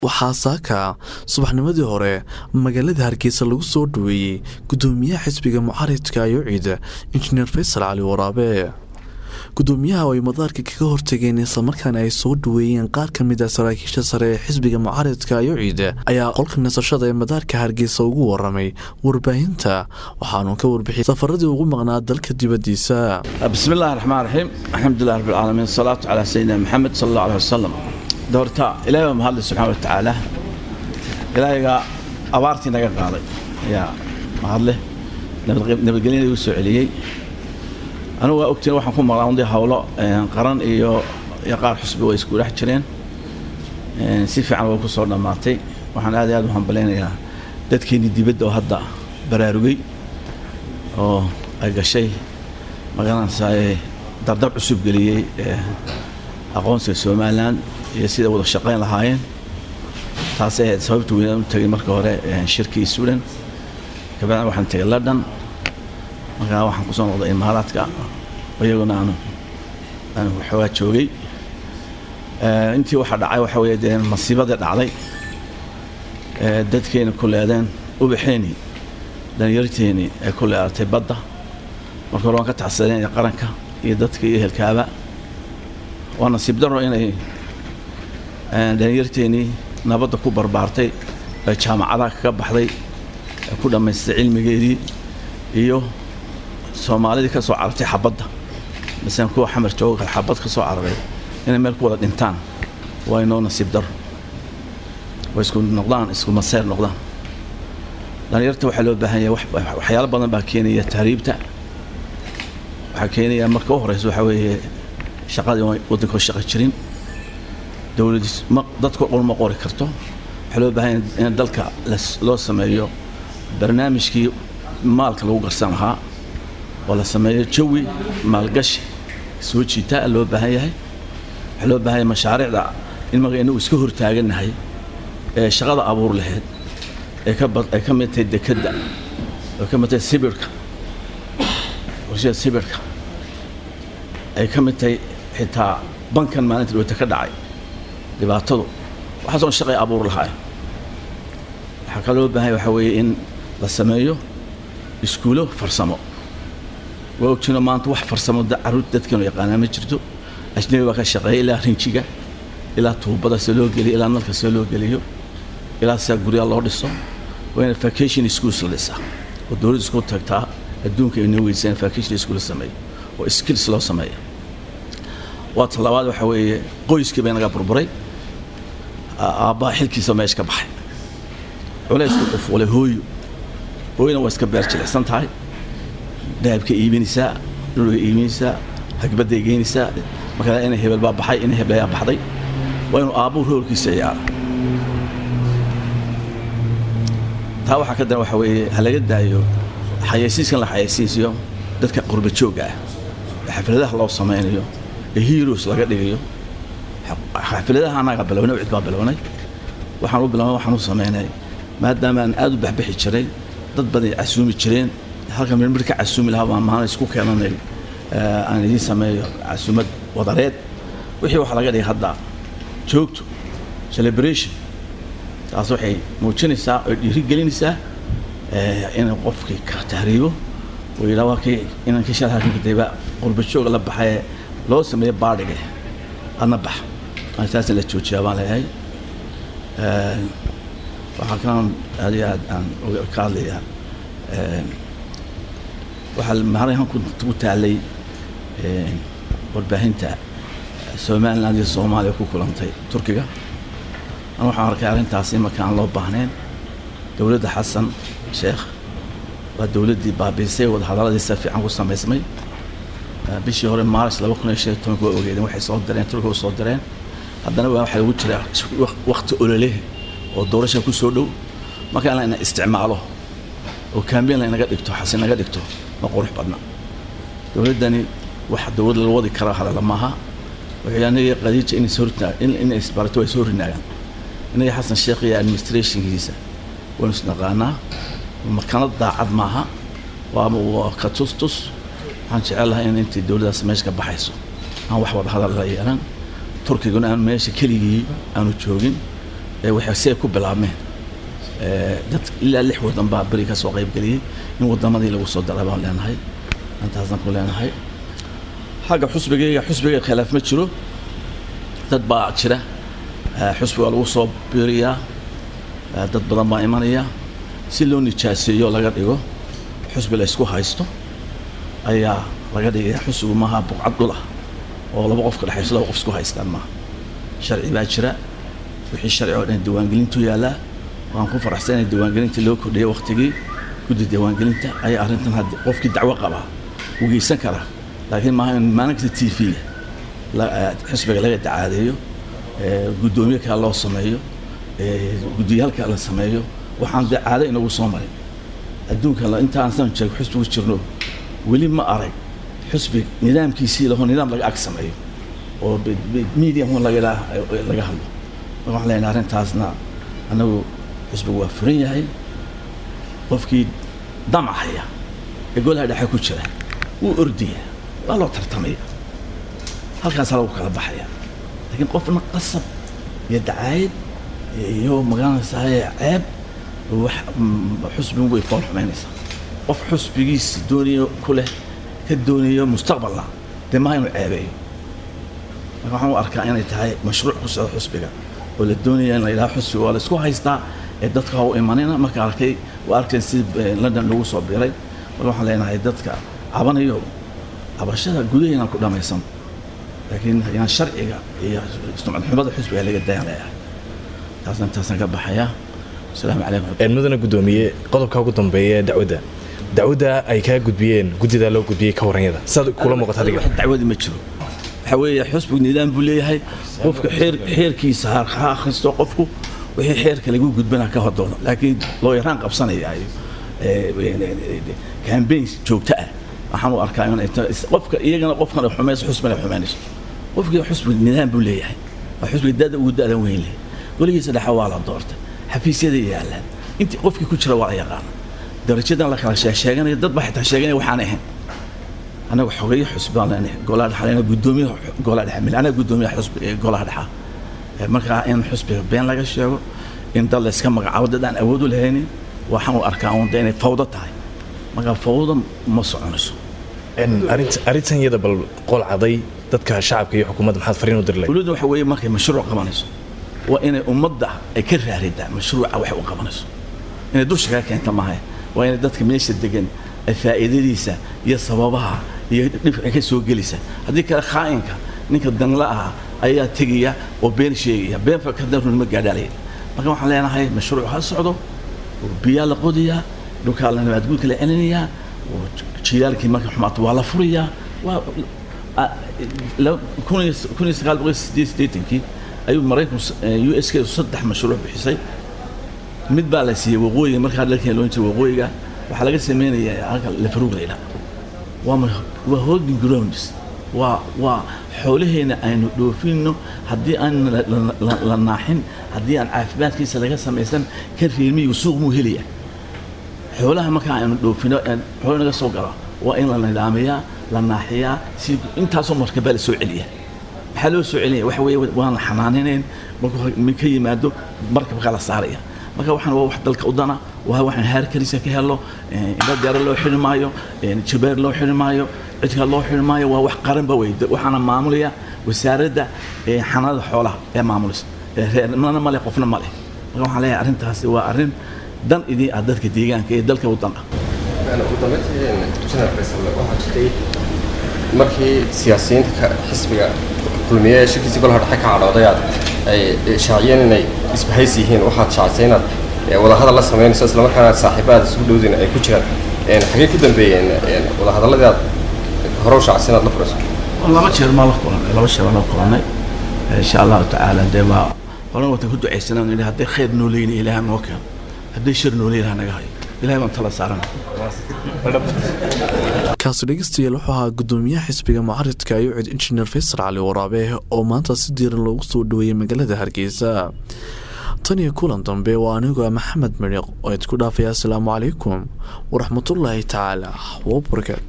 waxaa saaka subaxnimadii hore magaalada hargeysa lagu soo dhaweeyey gudoomiyaha xisbiga mucaaridka ayociid injineer faysal cali waraabe gudoomiyaha oo ay madaarka kaga hortageen islamarkaana ay soo dhaweeyeen qaar ka mid a saraakiisha sare ee xisbiga mucaaridka ayociid ayaa qolka nasashada ee madaarka hargeysa ugu waramay warbaahinta waxaanu ka warbixiyay safaradii ugu maqnaa dalka dibadiisa bismi illahi raxmaan raxiim alxamdulilah rabbilcaalamiin asalaatu calaa sayidina maxamed sal alla aleh wasalam doorta ilahay baa mahadle subxana wa tacaala ilaahayga abaartii naga qaaday ayaa mahadleh nabadgelyana igu soo celiyey anugu waa ogtiin waxaan ku maqlaa undii hawlo qaran iyo iyo qaar xusbi way isku dhex jireen si fiican way ku soo dhammaatay waxaan aad iyo aad u hambalaynayaa dadkeennii dibadda oo hadda baraarugay oo ay gashay magaranaysaa dardar cusub geliyey aqoonsiga somalilan iyo sida wada shaqayn lahaayeen taasay ahayd sababta weynaan u tagay marka hore shirkii sudan kabacdina waxaan tagay london markaa waxaan kusoo noqday imaaraadka iyaguna aanu aanu waxoogaa joogay intii waxaa dhacay waxa weeye dee masiibadii dhacday dadkeena ku leedeen ubaxeeni dhalinyarteeni ay ku leedatay badda marka hore waan ka tacsadeen qaranka iyo dadka iyo ehelkaaba waa nasiib daro inay dhalinyarteenii nabadda ku barbaartay ee jaamacadaha kaga baxday ee ku dhammaystay cilmigeedii iyo soomaalidii ka soo carartay xabadda masalan kuwa xamar jooga xabad ka soo cararay inay meel ku wada dhintaan waa inoo nasiib daro way isku noqdaan isku maseer noqdaan dhalinyarta waxaa loo baahan yahay waxyaalo badan baa keenaya tahriibta waxaa keenaya marka u horeysa waxaa weeye shaqadii waddanka oo shaqa jirin dowladis ma dadka dhan ma qori karto waxaa loo baahan yahay in dalka loo sameeyo barnaamijkii maalka lagu garsan lahaa oo la sameeyo jawi maalgashi soo jiitaa loo baahan yahay waxaa loo baahan yahay mashaariicda in marka inagu iska hortaagannahay ee shaqada abuur laheyd ee ka bad ay ka mid tahay dekedda ay ka mid tahay sibirhka warshada sibirhka ay ka mid tahay xitaa bankan maalinta dhawata ka dhacay dhibaatadu waxaasoon shaqay abuur lahaay waxaa kaloo baahanya waxaa weeye in la sameeyo iskuulo farsamo waa ogjiino maanta wax farsamo caruur dadkeenu yaqaanaa ma jirto ajnabi baa ka shaqeeya ilaa rinjiga ilaa tuubada se loo geliyo ilaa nalka see loo geliyo ilaa sidaa guryaa loo dhiso waa ina vacation schools la dhisaa oo dowladda isku tagtaa adduunka ay noo weysaan vacation school la sameeyo oo skills loo sameeya waa talabaad waxaa weeye qoyskii bay naga burburay aabbaha xilkiisa meesha ka baxay culaysku qufuulay hooyo hooyona waa iska beer jilicsan tahay dahabka iibinaysaa dhulga iibinaysaa hagbadday geynaysaa markaa ina hebel baa baxay ina heblayaa baxday waa inuu aabbuhu roolkiisa ciyaara taa waxaa ka daran waxaa weeye ha laga daayo xayaysiiskan la xayaysiisiyo dadka qurba joogga ah ee xafladaha loo samaynayo ee heroes laga dhigayo xafladaha annaga bilownay cid baa bilownay waxaan u bilownay waxaan u samaynay maadaama aan aad u baxbixi jiray dad badan casuumi jireen halka mirmir ka casuumi lahaa baan maana isku keenanay aan idiin sameeyo casuumad wadareed wixii waxa laga dhigay hadda joogto celebration taas waxay muujinaysaa oo dhiirigelinaysaa inay qofkii ka tahriibo oo yidhaa waa kii inankii shal halkan kadayba qurba jooga la baxay loo sameeyo baadhiga adna bax taasna la joojiyaa baan leeyahay waxaa kalan aad iyo aad aan ka hadlayaa waxaa maarahan ku taalay warbaahinta somaliland iyo soomaaliya ku kulantay turkiga an waxaan arkay arrintaasi marka aan loo baahnayn dowladda xasan sheekh waa dowladdii baabiisay wadahadaladii si fiican ku samaysmay bishii hore maaris laba kun iyo shan iyo tobanka waa ogeedeen waxay soo direen turkiga u soo direen haddana waa waxaa lagu jiraa wakti ololeh oo doorasha ku soo dhow marka in layna isticmaalo oo kambeyn laynaga dhigto xasi naga dhigto ma qurux badna dowladdani wax dowlad la wadi kara hadala maaha waxay aniga qadiija inay soo inay isbarato way soo rinaagaan inaga xasan sheekh iyo administrationkiisa waynu isnaqaanaa makanad daacad maaha waaba waa ka tus tus waxaan jecel lahay in intii dowladdaas meesha ka baxayso aan wax wada hadal la yeelan turkiguna aan meesha keligii aanu joogin waxay si ay ku bilaabmeen dad ilaa lix waddan baa beri ka soo qaybgeliyey in waddamadii lagu soo dara baan leenahay intaasaan ku leenahay xagga xusbigayga xusbiga khilaaf ma jiro dad baa jira xusbiga lagu soo biiriyaa dad badan baa imanaya si loo nijaaseeyo laga dhigo xusbi la ysku haysto ayaa laga dhigaya xusbigu maaha buqcad dhul ah oo laba qof ka dhexayso laba qof isku haystaan maaha sharci baa jira wixii sharci oo dhan diiwaangelintu yaallaa waan ku faraxsan inay diiwaangelinta loo kordhiyay waktigii guddi diiwaangelinta ayaa arrintan haddi qofkii dacwo qabaa u geysan karaa laakiin maaha in maalinkasta t v-ga xisbiga laga dacaadeeyo guddoomiye kale loo sameeyo guddiyaal kale la sameeyo waxaan dee caado inagu soo marin adduunka intaan san jeego xusbigu jirno weli ma arag xusbi nidaamkiisii laho nidaam laga ag sameeyo oo medium laga laga hadlo marka waxaan leenahay arrintaasna annagu xusbigu waa furan yahay qofkii damcahaya ee golaha dhexe ku jira wuu ordaya waa loo tartamaya halkaasaa lagu kala baxaya laakiin qofna qasab iyo dacaayad iyo magaranaysaay ceeb wax xusbigu way fool xumaynaysaa qof xusbigiisa doonayo ku leh ka doonayo mustaqbalna dee maha inuu ceebeeyo marka waxaan u arkaa inay tahay mashruuc ku socdo xusbiga oo la doonaya in la yidhaha xusbiga waa la isku haystaa ee dadka ha u imanina marka arkay waa arkeen si london lagu soo biiray marka waxaan leenahay dadka cabanayo cabashada gudaheena ku dhamaysan laakiin yaan sharciga iyo sumcad xumada xusbiga laga dayan leeyahay taasna intaasaan ka baxaya asalaamu calaykum mudana guddoomiye qodobka ugu dambeeya ee dacwadda dacwadda ay kaa gudbiyeen guddidaa loo gudbiyey ka waranyada sidaad kula muuqata adiga dacwadi ma jiro waxa weeye xusbigu nidaam buu leeyahay qofka xeer xeerkiisa ha akhristo qofku wixii xeerka lagu gudbana ka hodoono laakiin loo yaraan qabsanaya cambaign joogto ah waxaan u arkaa in qofka iyagana qofkan xumayso xusbina xumaynayso qofkii xusbi nidaam buu leeyahay waa xusbiga dada ugu da'dan weyn leh weligiisa dhexe waa la doortay xafiisyada yaallaan intii qofkii ku jira waa la yaqaana darajadan la kala sheeganaya dad baa xitaa sheeganaya waxaan ahayn anagu xogeeye xusbi baan leenahay golaha dhexa leenahay guddoomiye golaha dhexa mil anaga guddoomiyaha xusbi golaha dhexa markaa in xusbiga been laga sheego in dad layska magacaabo dad aan awood u lahaynin waxaan u arkaa uun inay fawdo tahay markaa fawdo ma soconayso arrintan iyada bal qol caday dadka shacabka iyo xukuumadda maxaad fariin u dirlay dowladda waxa weeye markay mashruuc qabanayso waa inay ummadda ay ka raaridaa mashruuca waxay u qabanayso inay dusha kaga keenta maaha waa inay dadka meesha degan ay faa'iidadiisa iyo sababaha iyo dhibka ka soo gelisa haddii kale khaa'inka ninka danla ah ayaa tegaya oo been sheegaya been fakadar ma gaadhaalaya marka waxaan leenahay mashruuc ha socdo biyaa la qodiyaa dhulkaa la nabaadguudka la celinayaa jiilaalkii marka xumaato waa la furayaa waa kun iyo sagaal boqol sideed sideetankii ayuu maraykanku u s k saddex mashruuc bixisay mid baa la siiyey waqooyiga markaa dalkeen loon jiray waqooyiga waxaa laga sameynaya halka lafaruug layla waa waa holding grounds waa waa xoolaheena aynu dhoofinno haddii aan la naaxin haddii aan caafimaadkiisa laga samaysan kan reermiyigu suuq muu helaya xoolaha markaa aynu dhoofino xoolo naga soo galo waa in la nidaamiyaa la naaxiyaa si intaasoo markabaa la soo celiya maxaa loo soo celinaya waxa weeye waan la xanaaninayn markuu ka yimaado markabkaa la saaraya marka waxaan waa wax dalka u dana waa waxaan haarkarisa ka helo indha deero loo xidhi maayo jabeer loo xidhi maayo cidka loo xidhi maayo waa wax qaranba wey waxaana maamulaya wasaaradda xanaanada xoolaha ee maamulaysa reernimana ma leh qofna ma leh marka waxaan leeyahay arrintaasi waa arrin dan idin ah dadka deegaanka iyo dalka u dan ah ugu dambeyntii janar faysal waxaa jirtay markii siyaasiyiinta xisbiga kulmiye ee shirkiisii golaha dhexe ka cadhooday aad ay shaaciyeen inay isbahays yihiin waxaad shaacisay inaad wadahadal la samaynayso islamarkaana saaxiibaada isugu dhowdin ay ku jiraan xagee ku dambeeyeen wadahadaladii aad hore u shaacisay inaad la furayso laba jeer maa la kulanay laba jeer baa la kulanay insha allahu tacaala dee waa horan watan ku ducaysanaa nidhi hadday khayr noo leynaya ilaaha noo keeno hadday shar noo leeyaha naga hayo ilahay baan tala saarana kaasi dhegeystayaal wuxuu ahaa guddoomiyaha xisbiga mucaridka ayucid injineer faysal cali waraabe oo maanta si diiran loogu soo dhaweeyey magaalada hargeysa tan iyo kulan dambe waa anigoo maxamed midhiq oo idku dhaafaya asalaamu calaykum waraxmatullaahi tacaala wabarakaatu